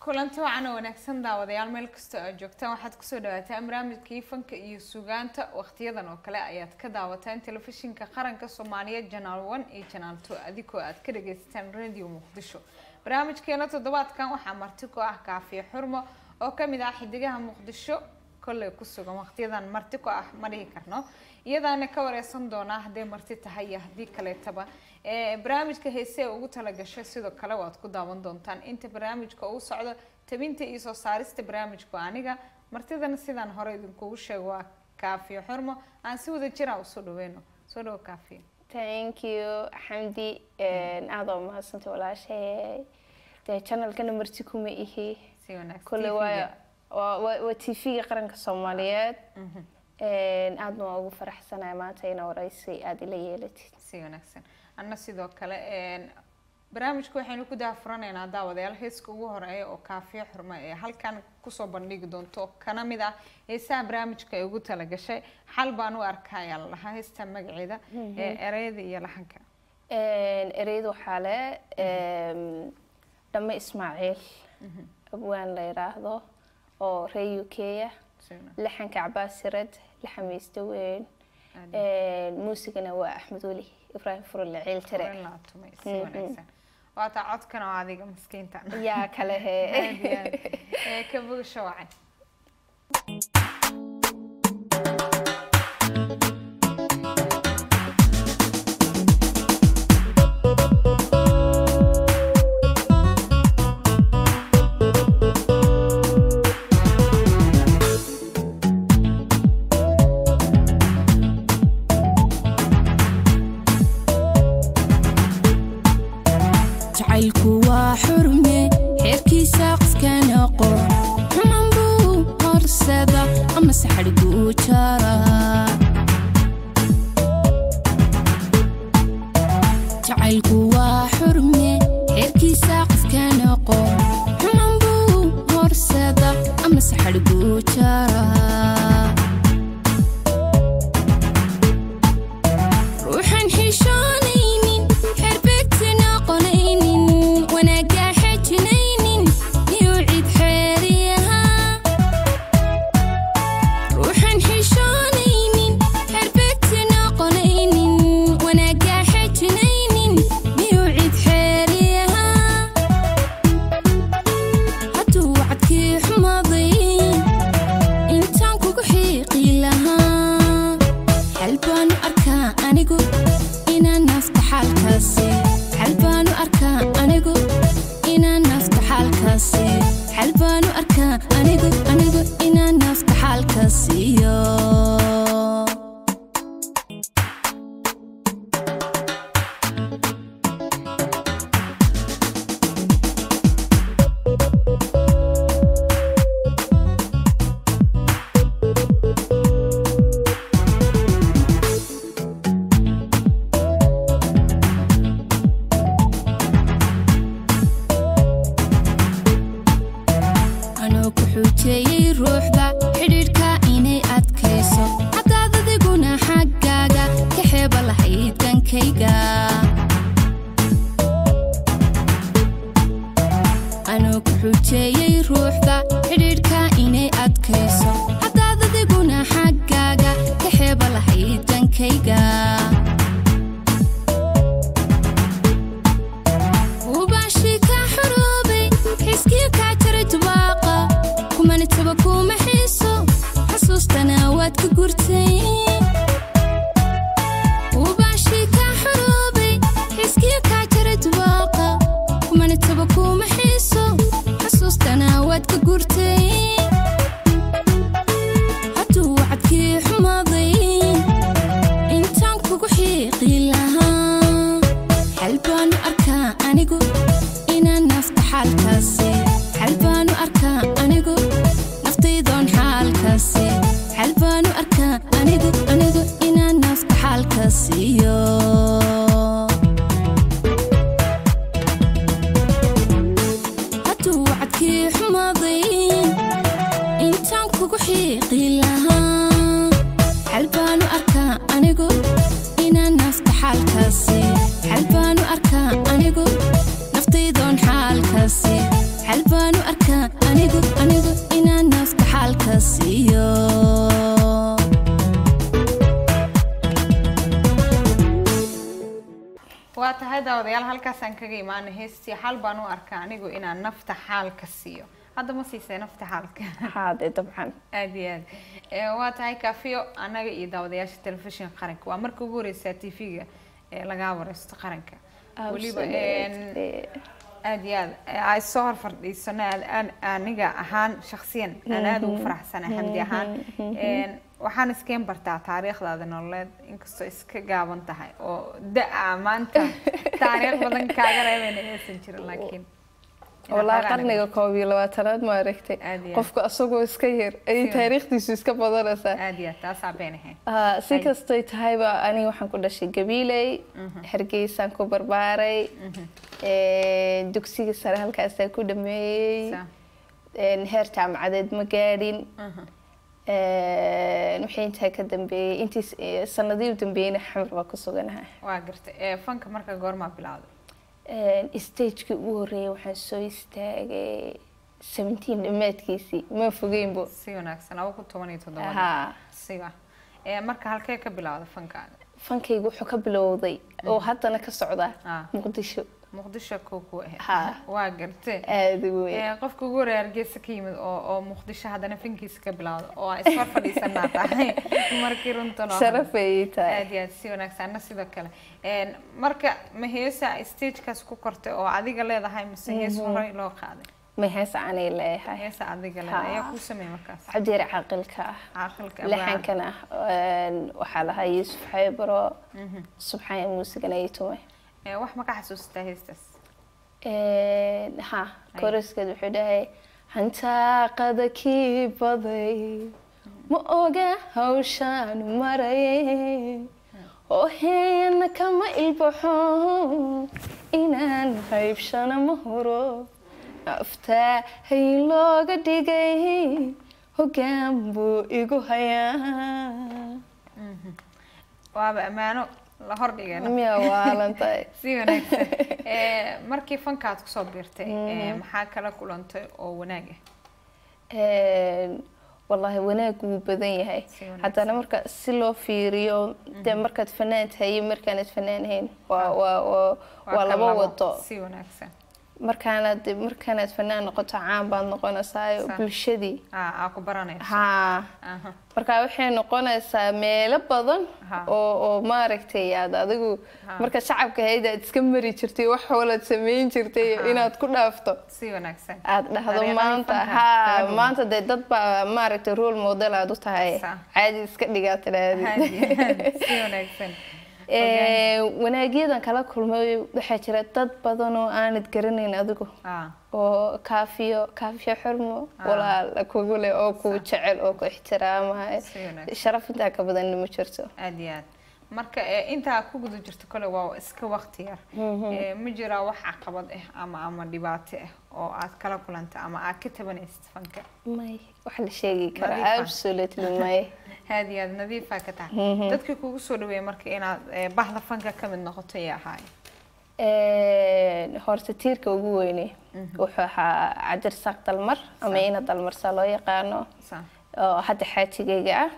kulanti wacan oo wanaagsan daawadayaal meel kastoo aad joogtaan waxaad kusoo dhawaataan barnaamijkii fanka iyo sugaanta wakhtiyadan oo kale ayaad ka daawataan telefishinka qaranka soomaaliyeed janaal one iyo janaal two adigoo aad ka dhagaysataan radio muqdisho barnaamijkeena toddobaadkan waxaa marti ku ah kaafiye xurmo oo kamid ah xidigaha muqdisho kolley ku sugan wakhtiyadan marti ku ah ma dhihi karno iyadaana ka wareysan doonaa hadday marti tahay iyo haddii kaleetaba barnaamijka heese ee ugu talagashay sidoo kale waad ku daawan doontaan inta barnaamijka uu socdo tabinta iyo soo saarista barnaamijku aniga martidana sidaan hore idinkugu sheego waa kaafiyo xurmo aan si wada jiraan usoo dhaweyno soo dhawo kaafiyo thank you xamdi aada oo mahadsantay walaashay dee channelkana marti kuma ihi si wanaagsan kule waa waa waa t v-ga qaranka soomaaliyeed aadna waa ugu faraxsanaya maanta ina wareysi aada ila yeelatid si wanaagsan anna sidoo kale barnaamijka waxaynu ku daafuranaynaa daawadayaal heeska ugu horeeya oo kaafiyo xurmo ee halkan kusoo bandhigi doonto kana mid ah heesaha barnaamijka ay ugu talagashay xal baan u arkayaa la dhahaa heesta magaceeda ee ereyada iyo laxanka ereyada waxaa le dhame ismaaciil abwaan la yiraahdo oo ree u k ah laxanka cabaasirad laxamaysta weyn muusigana waa axmed weli ibraahim furule ciil tire si wanaagsan waata codkan oo adiga miskiinta yaa kale he ka bogasho wacan jacaylku waa xurme xeerkiisa qofkan aqoon xuman buu horsada ama saxadhiguu jara jacaylku waa xurme xeerkiisa qofkan aqoon xuman buu horsada ama saxadhiguu jara ruuxan xishoonaynin xerbegtana qonaynin wanaaga xejinaynin miyuu cid xeeriyahaa ruuxan xishoonaynin xerbegtana qonaynin wanaaga xejinaynin miyuu cid xeeriyahaa hadduu wacdkii xumaaday intaan kugu xiiqi lahaa xal baanu arkaa anigu inaan nafta xaalkaasi xal baanu arkaa anigu inaan nafta xaalkaasi xal baanu arkaa anigu anigu inaan nafta xaalkaasiyo anoo ku xuujeeyey ruuxda xidhiidhka inay adkayso haddaad adiguna xaggaaga ka xeeba lahayd gankayga anoo ku xuujeeyey ruuxda xidhiidhka inay adkayso haddaad adiguna xaggaaga ka xeeba lahayd gankayga ubaashi ka xoroobay xiskii kaa jaray dubaaqa kumana taba kuma xiiso xasuustana waad ka gurtay ubaashi ka xoroobay xiskii kaa jaray dubaaqa kumana taba kuma xiiso xasuustana waad ka gurtay hadduu wacdkii xumaaday intaan kugu xiiqi lahaa xal baanu arkaa anigu inaan nafta xaalkaasi xal baanu arkaa anigu naftaydoon xaalkaasi xal baanu arkaa anigu anigu inaan nafta xaalkaasiyo hadduu wacdkii xumaaday intaan kugu xiiqi lahaa xal baanu arkaa anigu inaan nafta xaalkaasi xal baanu arkaa anigu naftaydoon xaalkaasi xal baanu arkaa halkaasaan kaga imaana heestii xal baan u arkaa anigu inaan nafta xaalka siiyo hadda ma siisay nafta xaalka haade dabcan aad iyo aad Eh, waa tahay kaafiyo annaga iyo daawadayaasha telefishinka qaranka waa marka ugu horeysaa t v-ga lagaa wareysto qaranka weliba een, Absolutely. aad iyo aad eh, ay soo hor fadhiisano aad- aan- aniga ahaan shakhsiyan aan aada ugu faraxsanahay xamdi ahaan Een, waxaan iskeen bartaa taariikhdaada nololeed inkastoo iska gaaban tahay oo da-a maanta taariikh badan kaaga reebeyna aysan jirin laakiin walaa qarniga koob iyo labaatanaad ma aragtay Aad iyo aad. qofka asagoo iska yar ayay Si taariikhdiisu iska badanaysaa aad iyo aad taasaa been ahayn Ah, si Ay. kastay tahayba aniga waxaan ku dhashay gabiiley hargeysaan ku barbaaray Een, dugsiga sare halkaasaan ku dhameeyey Saa. Een, heer jaamacadeed ma gaadhin Mhm. Een, wixii intaa ka dambeeyey intii s- eh, sanadihii u dambeeyeyna xamar baa ku suganahay waa gartay Eh, fanka marka goormaa bilowday Een, stagekii ugu horreeyay waxaan soo istaagay 17 dhammaadkiisii ma fogeynbo si wanaagsan laba kun toban iyo toddoba haa siba Eh, marka halkee ka bilowday fankaaga fankaygu wuxuu ka bilowday oo haddana ka socda Ah. muqdisho muqdisho kow ku ahayd Haa. waa gartay aada u weyn Eh, qofka ugu horeeya hargeysa ka yimid oo oo muqdisho haddana fankiisa ka bilowda oo ay isfar fadhiisanaa tahay markii runtan oo sharaf ayay tahay aad iyo aad si wanaagsan anna sidoo kale Een, marka ma heesa stagekaas ku kortay oo adiga leedahay mise hees horey loo qaaday ma hees aanay leeyahay heesa adiga leedahay Haa. ayaa kuu sameeyey markaas cabdiir caaqilka ah caaqilka lixankana een, waxaa lahaa yuusuf xaybaro subxaan muusigana ay tumay Eh, wax ma ka xasuustaa heestaas Een, ha koriskeed wuxuu dhahay hantaaqada kii baday ma oga hawshaan maray oo heena kama ilbaxo inaan haybshana ma huro aftaa hay looga dhigay hoggaan buu igu hayaa waaba ammaano la hordhigay miyaa waalantahay si wanaagsan Eh, markii fankaad kusoo biirtay eh, maxaa kala kulantay oo wanaag ah Een, wallaahi wanaag wuu badan yahay Si wanaagsan. haddana marka si loo fiiriyo dee markaad fanaan tahay iyo markaanad fanaan hayn waa waa waa waa ka laba wado si wanaagsan markaanad markaanaad fanaan noqoto caan baad noqonaysaa Sa- bulshadii aa aa ku baranayso haa Aha. marka waxay noqonaysaa meelo badan Ha. oo oo maaragtay aad adigu Ha. marka shacabka hayd aad iska mari jirtay wax walaad samayn jirtay Ha. inaad ku dhaafto si wanaagsan aad dhahdo Dariiqadii maanta fanka haa kala duwan. maanta dee dad baa maaragtay role model aad u tahay Sa. caadi iska dhigaa tidhaahdi Haadi, si wanaagsan wanaagyadan kala kulmay waxaa jira dad badan oo aanad garanayn adigu aa oo kaafiyo kaafiyo xurmo Ah. walaal kugu leh oo ku jecel oo ku ixtiraamaya si wanaagsan sharaf intaa ka badanna ma jirto aad iyo aad marka eh, intaa ku guda jirto kole waa iska waqti yar Eh, ma jiraa wax caqabad ah ama ama dhibaato ah oo aad kala kulanta ama aad ka tabanaysid fanka may wax la sheegi Nadiif ah. karaa absolutely may aad iyo aad nadiifaa ka tahay dadkii kugu soo dhaweeyay marka inaad eh, bahda fanka ka mid noqoto ayaa ahaay horta tiirka ugu weyne wuxuu ahaa cabdir saaq dalmar ama ina dalmar saa loo yaqaano Sa- oo hadda xaajigayga ah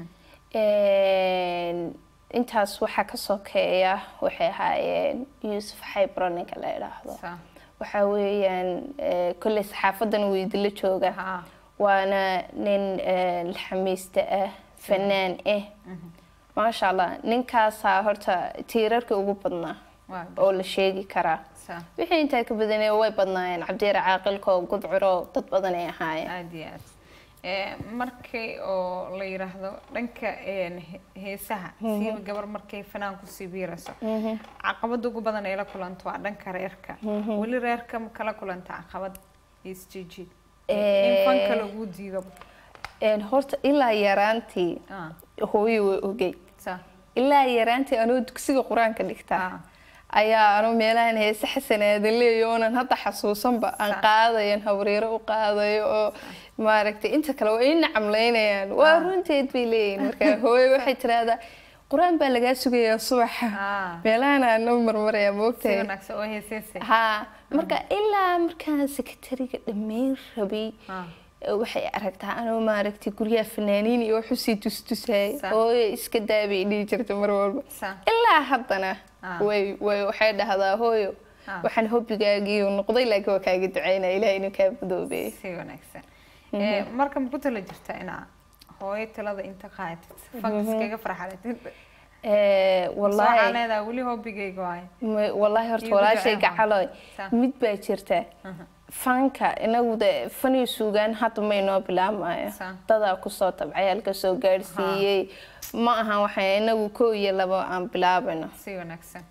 intaas waxaa ka sokeeya waxay ahaayeen yuusuf xaybro ninka la idhaahdo sa- waxaa weeyaan eh, kolley saxaafadan wuu idinla jooga haa waana nin eh, laxamiiste ah fanaan ah maasha allah ninkaasaa horta tiirarka ugu badnaa waa oo la sheegi karaa sa- wixii intaa ka badanee way badnaayeen cabdiir caaqilko gudcuro dad badan ay ahaayeen aad iyo aad Eh, markii oo la yiraahdo dhanka een, he- heesaha siiba gabar markay fanaan kusii biirayso caqabada ugu badan ay la kulanto waa dhanka reerka weli reerka ma kala kulanta caqabad isjijiid in fanka lagu diido Een, horta ilaa yaraantii Ah, hooyo way ogey sa- ilaa yaraantii anoo dugsiga qur-aanka dhigta ah, ayaa anuu meelahan heese xasanaadan leeyo oonan hadda xasuusanba aan Sa- qaadayan habriiro u qaadayo oo maaragtay inta kale waa ii nacamlaynayaan waa runteed bay leeyihin marka hooyo waxay tiraahdaa qur-aan baa lagaa sugayaa subaxa ah. meelahan aanoo marmaraya si moogtahay wanaagsan oo heeseysay haa marka ilaa markaan sekretariga dhammayn rabay Ah, waxay aragtaa anoo maaragtay guryaha fanaaniin iyo wax usii tustusay Sa- hooyo iska daabay dhihi jirta mar walba sa- ilaa haddana Ah. way way waxay dhahdaa hooyo Ah. waxaan hobbigaagii uu noqday laakiin waa kaaga ducaynaya ilaah inuu kaa madoobeeyo si wanaagsan Eh, marka ma ku tala jirta inaa hooyo talada inta qaadatid fanka iskaga farxalatid Eh, waxaa wallaahi leedahay weli hobbigayga waaye ma- wallaahi horta Iyo walaashay ducee gacaloy Sa. mid baa jirta fanka inagu de fan iyo suugaan hadda maynoo bilaabmayo Sa. dadaa kusoo tabcay halka soo gaadhsiiyey ma ahan waxay inagu koo iyo labo aan bilaabayno si wanaagsan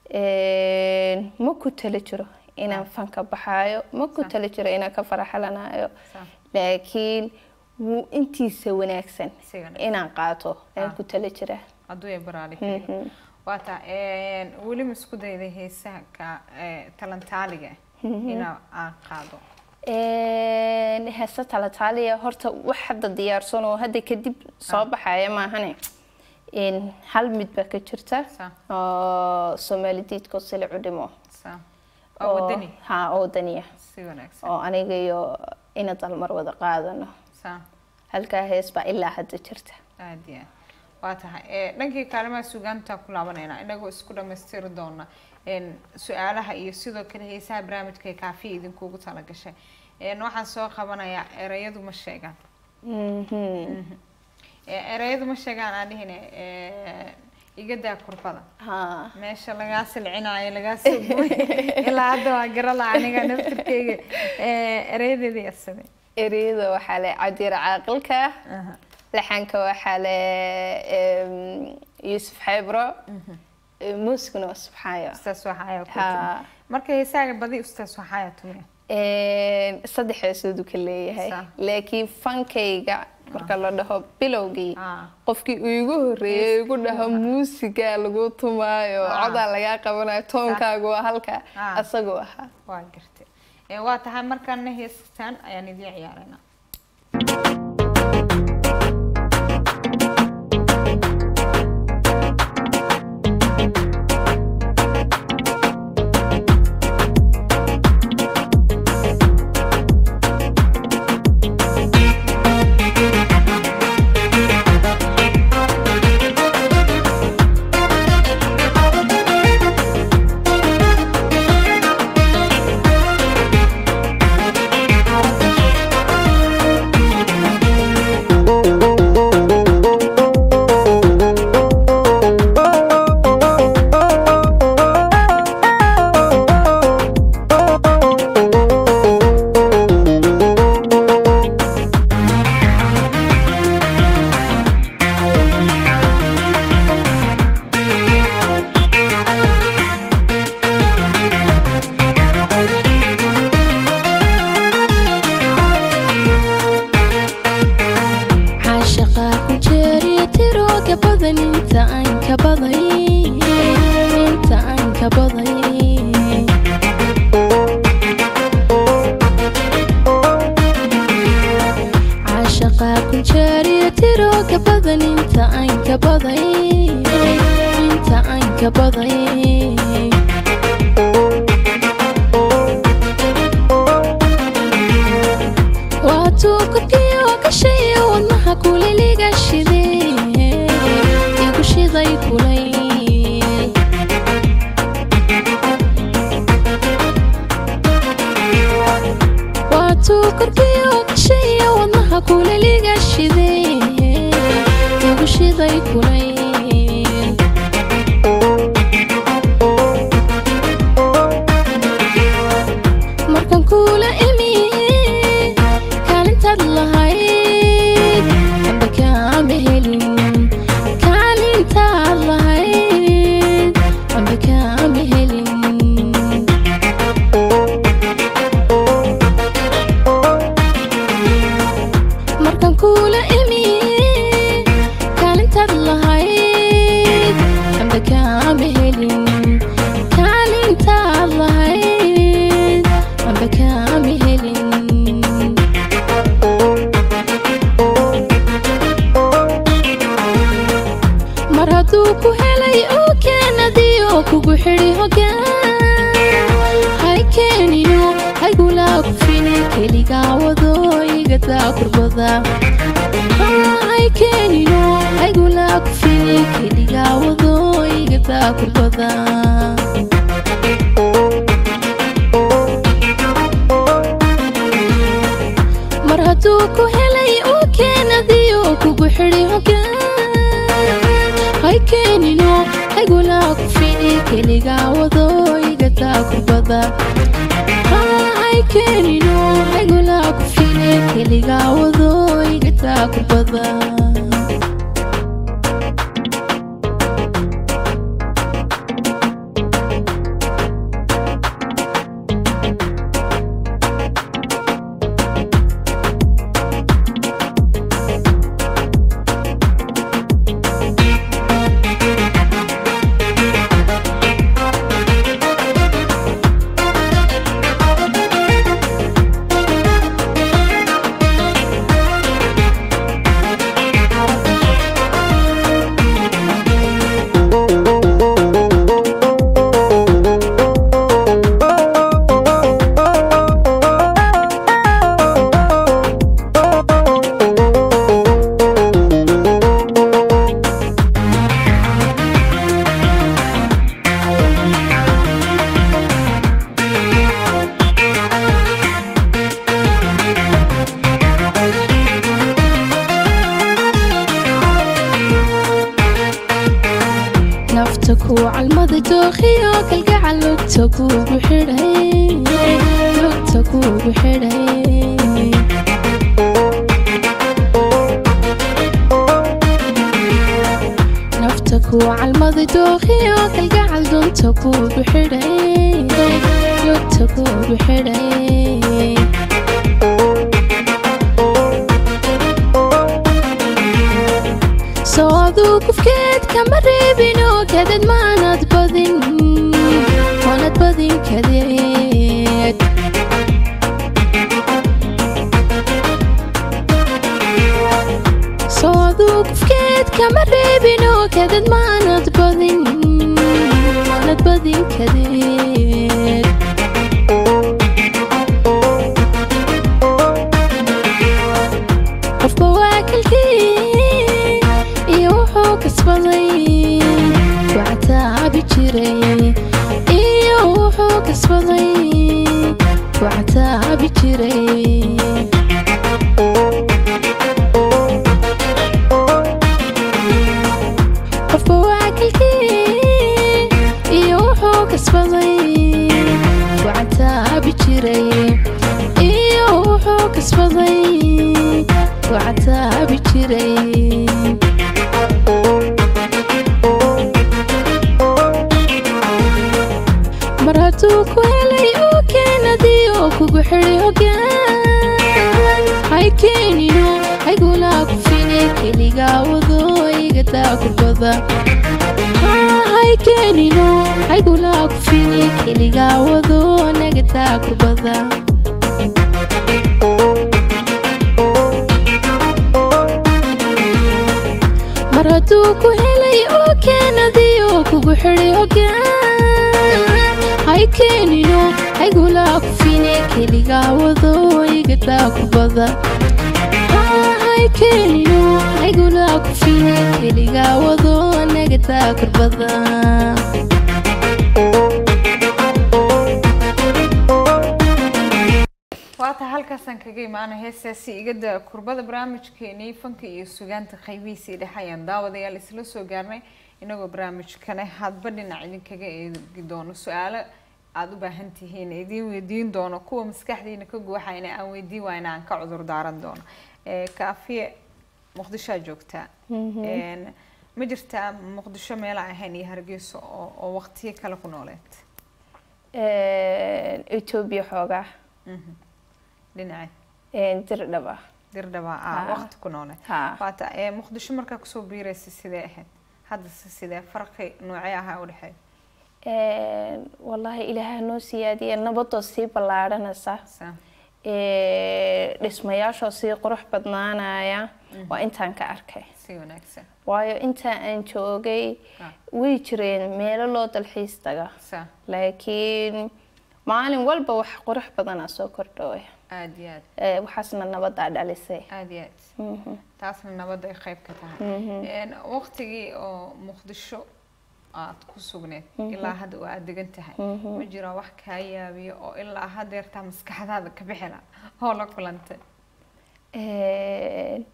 Een, ma ku tala jiro inaan fanka baxaayo ma ku Sa. tala jiro inaan ka faraxalanayo Sa. laakiin wuu intiisa wanaagsan Si wanaagsan. inaan qaato ayaan Ah. ku tala jiraa hadduu ay baraali keliya waa taa weli ma isku dayday heesaha ka eh, talantaaliga inaa aan qaado Een, heesa talataaliya horta wax hadda diyaarsan oo hadda kadib soo baxaya maahane Een, hal mid baa ka jirta Sa. oo soomaali diidko silicu dhimo saa oo wadani ha oo wadaniya si wanaagsan oo aniga iyo ina dalmar wada qaadano saa halkaa hees baa ilaa hadda jirta aad iyo aad waa tahay Eh, dhankii kaalimaha sugaanta ku laabanayna inagoo isku dhammaystiri doona een, su-aalaha iyo sidoo kale heesaha barnaamijka ee kaafiya idinkugu talagashay Een, waxaan soo qabanayaa erayadu ma sheegaan Mhm. Eh, erayadu ma sheegaan aan dhihine igadaa kurbada ha meesha lagaa silcinaayo lagaa soo gooy ilaa hadda waa garala aniga naftirkeyga Eh, erayadeedii asame ereyada waxaa le cadiir caaqilka laxanka waxaa le em, yuusuf xeybro muusikuna waa subxaayo ustaas waxaaya ku Ha. tumi marka heesaaga badi ustaas waxaaya tumiya Een, saddex heesoodu ka leeyahay Sa. laakiin fankayga marka la dhaho bilowgii Ah. qofkii uu igu horreeyay igu dhaho muusiga lagu tumaayo Ah. codaa lagaa qabanayo toonkaagu waa halka Ah. asagoo ahaa waa gartay Eh, waa tahay markaana heestaan ayaan idiin ciyaaraynaa caashaqa ku jeeriya tirooga badan inta aan ka baday inta aan ka baday caashaqa ku jeeriya tirooga badan inta aan ka baday inta aan ka baday waatuu korkiyo gashayo wadnaha kuliliga shidee igu shiday kulay waatuu korkiyo gashayo wadnaha kuliliga shidee igu shiday kulay markan kuula ilmiyey kaalintaad lahayd amba kaama helin kaalintaad lahayd amba kaama helin markan kuula ilmiyey kaalintaad lahayd amba kaama helin kaalintaad lahayd amba kaama helin mar hadduu ku helay oo keenadii oo kugu xidhi hogaan hay keenino haygulaa ku fini keligaa wado igadaa kurbada hay keenino haygulaa ku fini keligaa wado igadaa kurbada xidhi hogaan hay keenino haygulaa ku fini keligaa wado igadaa kurbada hay keenino haygulaa ku fini keligaa wado igadaa kurbada nafta ku calmada dookhiyo kalgacal lugta kuugu xidhay lugta kuugu xidhay nafta ku calmada dookhiyo kalgacal dunta kuugu xidhay lugta kuugu xidhay soo aduu kufkeed kama reebino kadad maanad badin waanad badin kadeed soo aduu kufkeed kama reebino kadad maanad badin waanad badin kadeed qofba waa kalkii iyo wuxuu kasbaday wactaabi jiray iyo wuxuu kasbaday wactaabi jiray qofba waa kalkii iyo wuxuu kasbaday wactaabi jiray iyo wuxuu kasbaday wactaabi jiray mar hadduu ku helay uu keenadii oo kugu xidhi hogaan hay keenino haygulaa ku fine keligaa wado igadaa kurbada hay keenino haygulaa ku fine keligaa wado nagadaa kurbada mar hadduu ku helay oo keenadii oo kugu xidhi hogaan hay keenino haygulaa ku fine keligaa wado igadaa kurbada hay keenino haygulaa ku fine keligaa wado nagadaa kurbada waata halkaasaan kaga imaana heestaasi igada kurbada barnaamijkeenii fanka iyo sugaanta qaybihiisii dhexe ayaan daawadayaal isla soo gaarnay inagoo barnaamijkane hadba dhinac idinkaga eegi doono su-aalo aada u baahan tihiin idiin weydiin doono kuwa maskaxdiina ka guuxayna aan weydiin waayna aan ka cudur daaran doono kaafiye muqdishoa joogtaa ma jirtaa muqdisho meela ahayn iyo hargeyso oo oo waqtiyo kale ku nooleed etoobiya xoogaa dhinace dirdhaba dirdhaba ah Ha. waqti ku nooleed ha waata ee muqdisho markaa kusoo biiraysa sidee ahayd haddase sidee farqi noocee ahaa u dhexeeya wallaahi ilaaha noo siyaadiya nabadoo sii ballaadhanaysa Sa- dhismayaashoo sii qurux badnaanaya waa intaan ka arkay si wanaagsan waayo intaa aan joogay Ah. way jireen meelo loo dalxiis taga sa laakiin maalin walba wax qurux badanaa soo kordhooya aada iyo aad Eh, waxaasna nabadaa dhalisay aada iyo aad Mhm. taasna nabadda ay qayb ka tahay waqtigii oo muqdisho aad ku sugneed ilaa hadda oo aada degan tahay ma jiro wax kaa yaabiyo oo ilaa hadeertaa maskaxdaada ka bixila oo la kulantay Eh,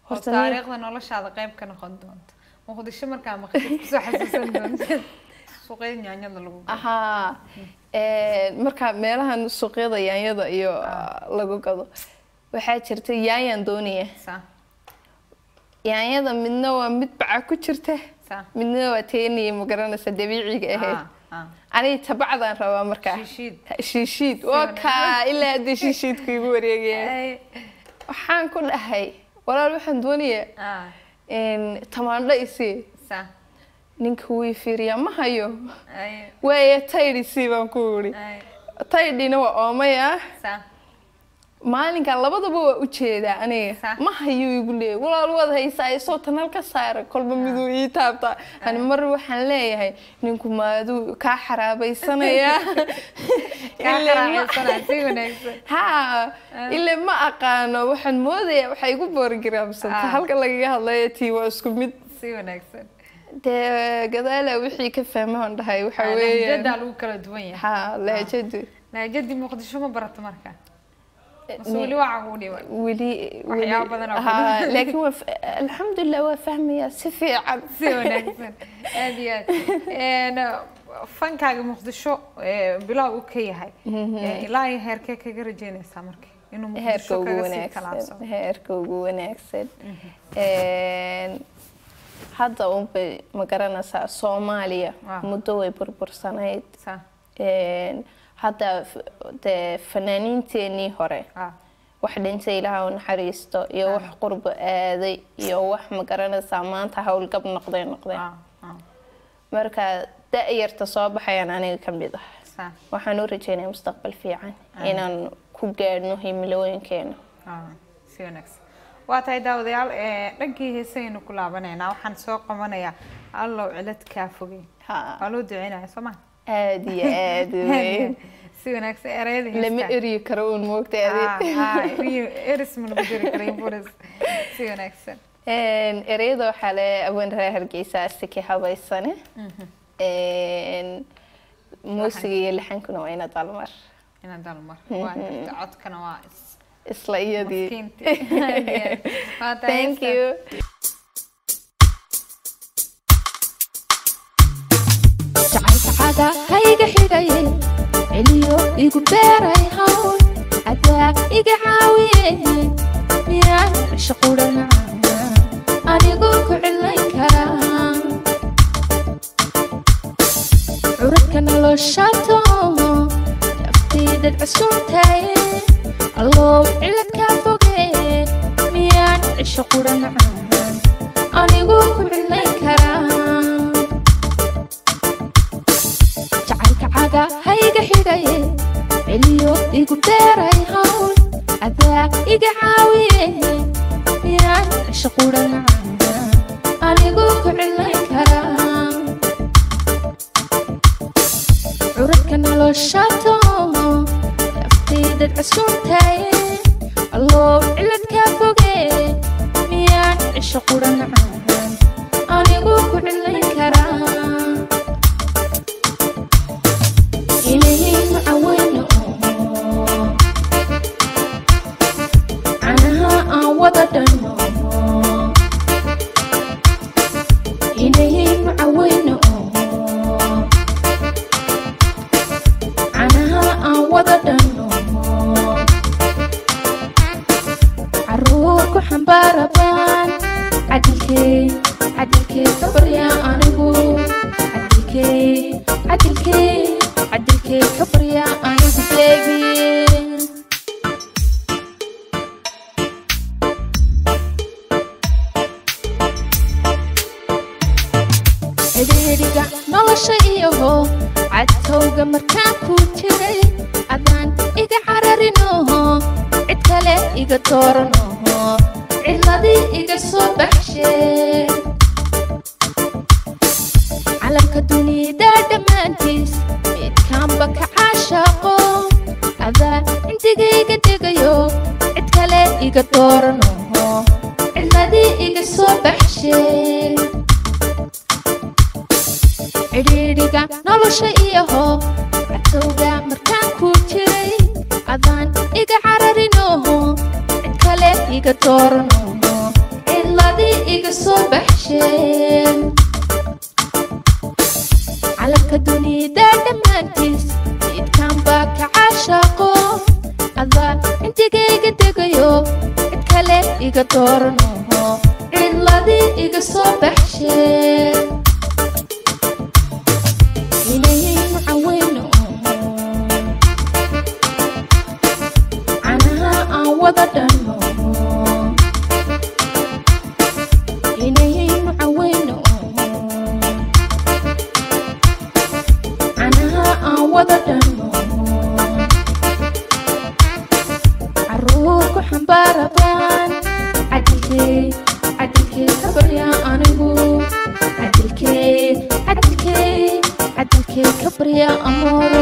oo Horta nin- taariikhda noloshaada qayb ka noqon doonta muqdisho markaa maqdid kusoo xasuusan doonta suuqyada yaanyada lagu gado ahaa een, marka meelahan suuqyada yaanyada iyo lagu gado waxaa jirta yaanyaan doonaya saa yaanyada midna waa mid baca ku jirta saa midna waa teeniya ma garanaysa dabiiciga ahayd Ah, ah. aniga tabacdaan rabaa markaa Shiishiid. shiishiid waa kaa ilaa hadda shiishiidku igu wareegaya Ay, waxaan ku dhahay walaal waxaan doonayaa ah, in tamaandho isii saa ninka wii fiiriyaa ma hayo ay waaya taydh isii baan ku yidhi ay taydhina waa oomay ah saa maalinkan labadaba waa u jeedaa aniga Sax. ma hayuu igu leeyahy walaal waad haysaa isoo tanal ka saara kolba miduu ii taabtaa ani mar waxaan leeyahay ninku maaduu kaa xaraabaysanayaa kaa Ilaa ma- qaraaxaysanaa si wanaagsan haa ile ma aqaano waxaan moodayaa waxay igu boorgaraamsanta Ah. halka lagaga hadlayo tii waa isku mid si wanaagsan dee gadaala wixii ka fahmaan dhahay waxa weeye lahjadaa lagu kala duwan yahay haa lahjadu lahjadii muqdisho ma barato marka mase weli waa cagu dhiban weli Waxyaabo badan oo haa badan. laakiin waa f- alxamdulilah waa fahmayaa si fiican si wanaagsan aad iyo aad Een, fankaaga muqdisho ee, bilow uu ka yahay Ee, ilaa iyo heerkee kaga rajeynaysaa marka inuu heerka muqdisho ugu kaga sii wanaagsan talaabsado heerka ugu wanaagsan Een, hadda unbay ma garanaysaa soomaaliya Ah. muddo way burbursanayd saa Een, hadda f- dee fanaaniinteenii hore ah wax dhintay ilaaha u naxariisto iyo wax qurbo aaday iyo wax ma garanaysaa maanta howlgab noqday noqday ah ah marka da-yarta soo baxayaan aniga ka mid ah saa waxaan u rajeynaya mustaqbal fiican inaan ku gaadhno himilooyinkeena ah si wanaagsan waa tahay daawadayaal ee, dhankii heesaynu ku laabanaynaa waxaan soo qabanayaa allow cilad kaa fogey Ha. waa loo duceynaya soo ma aada iyo aada weyn si wanaagsan ereyada lama heestaa. eryi karo uun moogta Ah, adi ah, eriyo- eris ma lagu jiri karay buris si wanaagsan ereyada waxaa le awan reer hargeysa asiki habaysane Een, muusiga iyo laxankuna waa ina dalmar inaan dalmar waa jirta codkana waa is- isla iyadii maskiinti Waa tahay thank heestan. you jacaylkacaga hayga xidhaye celiyo igu beeray hawl adaa iga caawiye miyaan cisho qudhan anigu ku cilayn karaa curadka noloshato naftiidad casuuntaye allow ciladkaa foge miyaan cisho qudhan anigu ku cilayn karaa jacaylka caga hayga xidhaye celiyo igu beeray hawl adaa iga caawiye miyaan cisho qudhan anigu ku cilayn karaa curadka noloshato naftiidad casuuntaye allow ciladkaa foge miyaan cisho qudhan anigu ku cilayn karaa إليه معونه عنها أعوض دمه إليه معونه عنها أعوض دمه عروك حنبار بان عدلكي عدلكي صبر يا أنبو عدلكي عدلكي عدلكي صبر يا أنبو بيبي xidhiidhiga nolosha iyaho cadtowga markaan ku jiray adaan iga cararinoho cid kale iga dooranoho ciladii iga soo baxshee calamka dunida dhammaantiis midkaanba ka caashaaqo adaa intigayga dhigayo cid kale iga dooranoho ciladii iga soo baxshee cidhiidhiga nolosha iyaho cadtowga markaan ku jiray adaan iga cararinoho cid kale iga dooranoho soo baxsheen calamka dunida dhammaantiis ciidkan baa ka caashaaqo adaa intigayga degayo cid kale iga dooranoho cidladii iga soo baxsheen inayaynu caweyno canaha aan wada dhanno inayaynu caweyno canaha aan wada dhanno caruur ku xambaarabaan cadilkee cadilkee ka baryaa anigu cadilkee cadilkee cadilkee ka baryaa amooro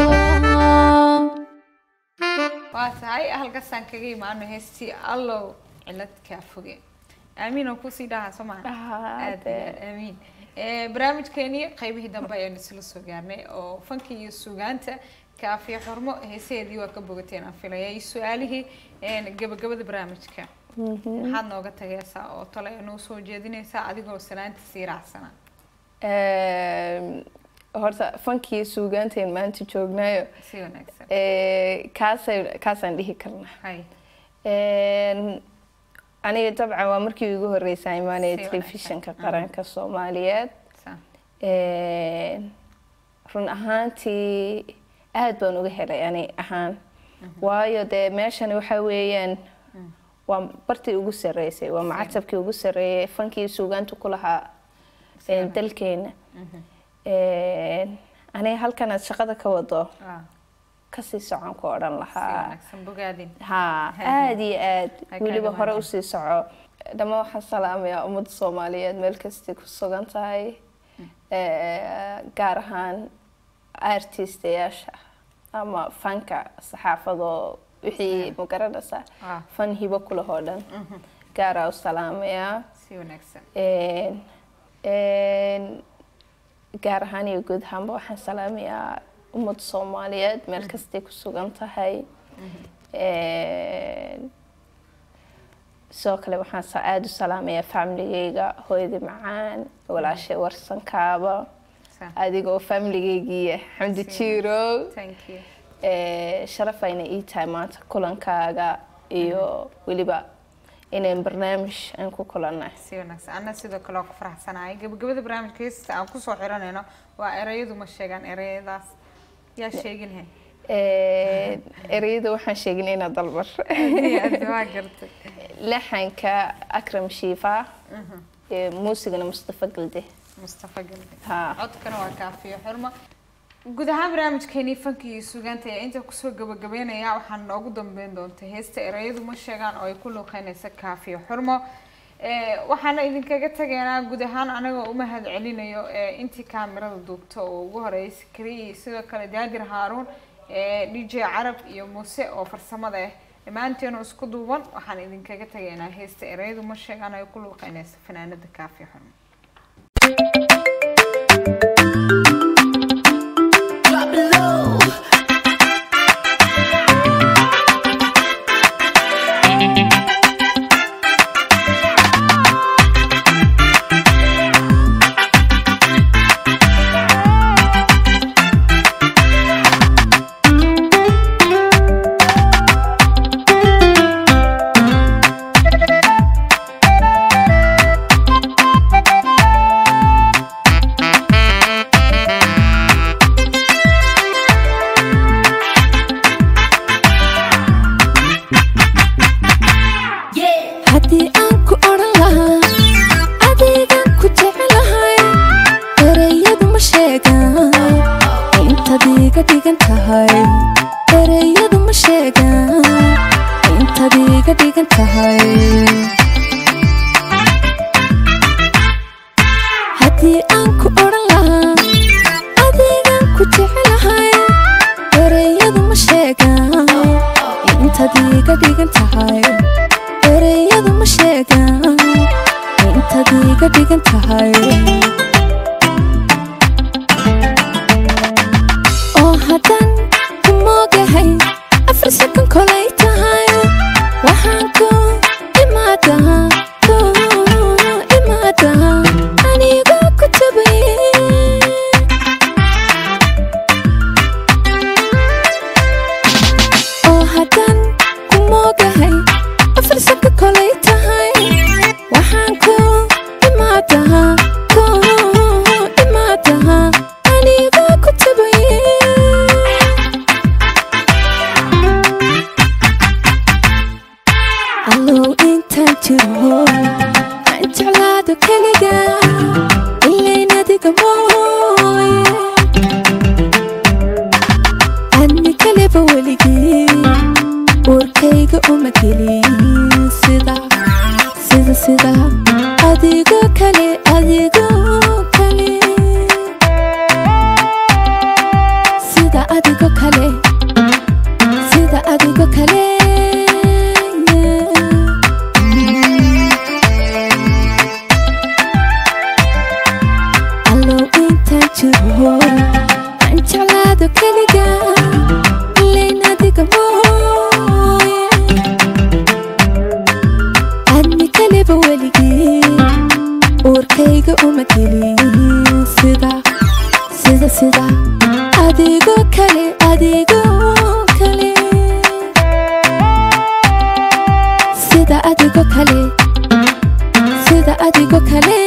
waa tahay halkaasaan kaga imaano heestii allow cilad kaa foge aamiin oo kusii dhahaa soo maha aad iyo aad aamiin Eh, barnaamijkeenii qaybihii dambe ayaan isla soo gaarnay oo fankii iyo sugaanta kaafiya xurmo heesaheedii waa ka bogateen aan filaya iyo su-aalihii een, gabagabada barnaamijka maxaad nooga tagaysaa oo tale noo soo jeedinaysaa adigoo salaanta sii raacsana horta fankii suugaanteen maanta joognaayo si wanaagsan eh, kaasay kaasaan dhihi karnaa hay Een, aniga dabcan waa markii ugu horreysay imaanaya Si wanaagsan. telefishinka qaranka soomaaliyeed sa Een, run ahaantii aad baan uga helay ani ahaan waayo dee meeshani waxa weeyaan waa bartii ugu sarreysay waa macatabkii ugu sarreeyay fankii suugaanta ku lahaa een, dalkeena Een, aniga halkanaad shaqada ka wado ah, kasii socon ku odhan si lahaa wanaagsan bogaadin haa Haye. aad iyo aad Ay weliba kaaga hore mahadsan. usii soco dhammaan waxaan salaamayaa ummadda soomaaliyeed meel kastay ku sugan tahay Eh, gaar ahaan artistayaasha ama fanka saxaafadoo wixii ma garanaysaa Ah. fan hibo kulahoo dhan gaaraa u salaamayaa si wanaagsan Een, een, gaar ahaan iyo guud ahaanba waxaan salaamayaa ummadda soomaaliyeed meel kastay ku sugan tahay Een, sidoo kale waxaan sa- aada u salaamayaa familigeyga hooyadii macaan walaashay warsankaaba sa adigoo familigeygiiya xamdi jiirow thank you Ee, sharaf ayna ii tahay maanta kulankaaga iyo weliba inayn barnaamij aan ku kulannay si wanaagsan anna sidoo kale waa ku faraxsanahay gabagabada barnaamijka heesta aan kusoo xiranayno waa erayadu ma sheegaan erayadaas yaa sheeginahay Ee, ereyada waxaan sheegin inaa dalbar aad waa gartay laxanka akram shiifa ee, muusigana mustafa galde mustafa galde Ha. codkana waa kaafiyo xurmo guud ahaan barnaamijkeenii fanka iyo sugaanta ayaa inta kusoo gabagabeynaya waxaan noogu dambeyn doonta heesta erayadu ma sheegaan oo ay ku luuqeynaysa kaafiyo xurmo Eh, waxaana idinkaga tagaynaa guud ahaan anagoo u mahad celinayo eh, intii kaamirada duubta oo ugu horeysay keliya sidoo kale daadir haaruun eh, dj carab iyo muuse oo farsamada ah dhammaanteenu isku duuban waxaan idinkaga tagaynaa heesta erayadu ma sheegaan oo ay ku luuqeynaysa fanaanada kaafiyo xurmo haddii aan ku odhan lahaa adigan ku jecelahay ereyadu ma sheegaan intaad iga dhigan tahay ereyadu ma sheegaan intaad iga dhigan tahay haddii aan ku odhan lahaa adigan ku jecelahay ereyadu ma sheegaan intaad iga dhigan tahay ereyadu ma sheegaan intaad iga dhigan tahay oo haddaan ku moogahay afar sakan kolay tahay waxaan ku imaadaa ku imaadaa farsabka kolay tahay waxaan ku imaadaha ku imaadaha aniga ku tabaye allow intaan jiro aan jeclaado keliga ilayn adiga mooye adni kaleba weligii uurkayga uma gelin sida sida sida adigo kale adigo kale sida adigo kale sida adigo kale allow intaan jiro aan jeclaado keliga ilayn adiga mooye adni kaleba weligii uurkayga uma gelin sida sida sida adigo kale adigo kale sida adigo kale sida adigo kale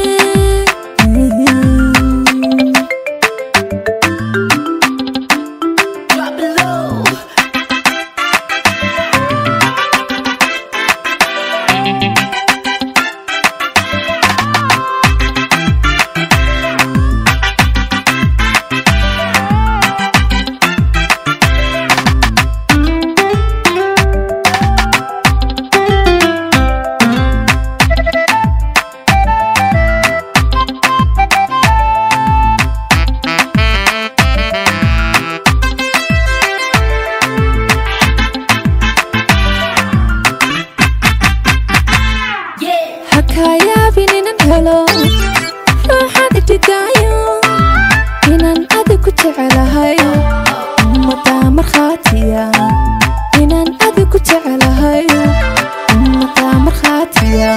hakayaabin inan helo ruuxaad idhigaayo inaan adig ku jecelahay ummadaa markhaatiya inaan adig ku jecelahay ummadaa markhaatiya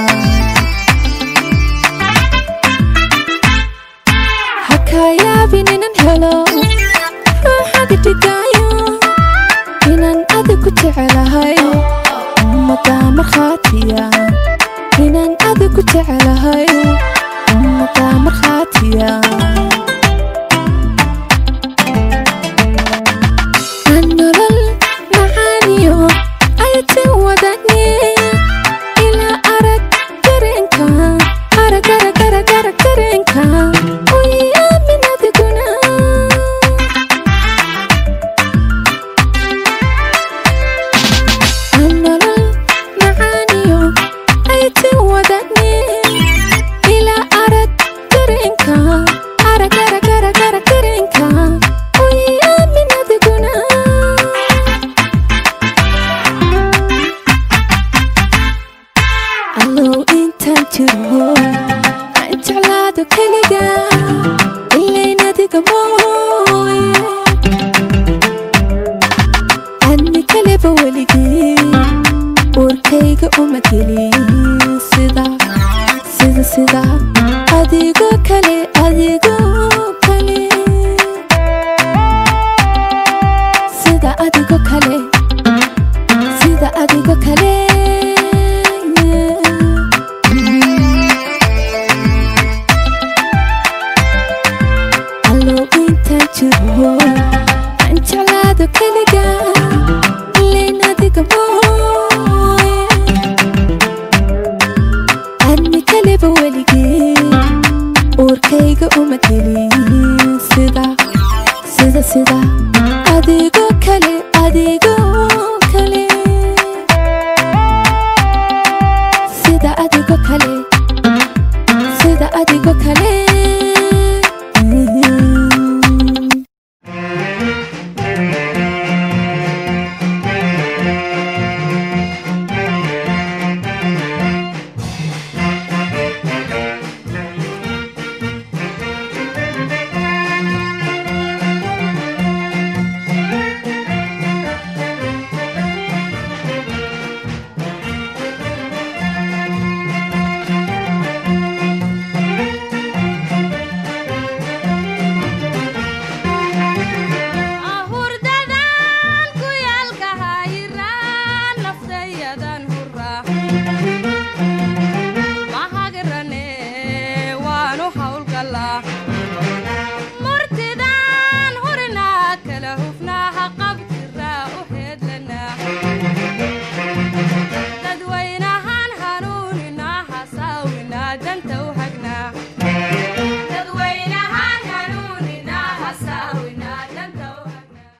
hakayaabin inan helo ruuxaad idhigaayo inaan adig ku jecelahay ummadaa markhaatiya inaan adig ku jecelahay ummadaa markhaatiya aan nolol macaaniyo ayatin wadane ilaa arag dareenka arag arag arag arag dareenka uyi aamin adiguna aan nolol macaaniyo ayatin wadane ilaa arag dareenka arag arag arag arag dareenka uyi aamin adiguna allow intaan jiro aan jeclaado keliga ilayn adiga mooye adni kaleba weligii uurkayga uma gelin sida sida sida adigo kale adigo kale sida adigo kale sida adigo kale allow intaan jiro aan jeclaado keliga ilayn adiga mooye adni kaleba weligii uurkayga uma gelin sida sida sida adigo kale adigo kale sida adigo kale sida adigo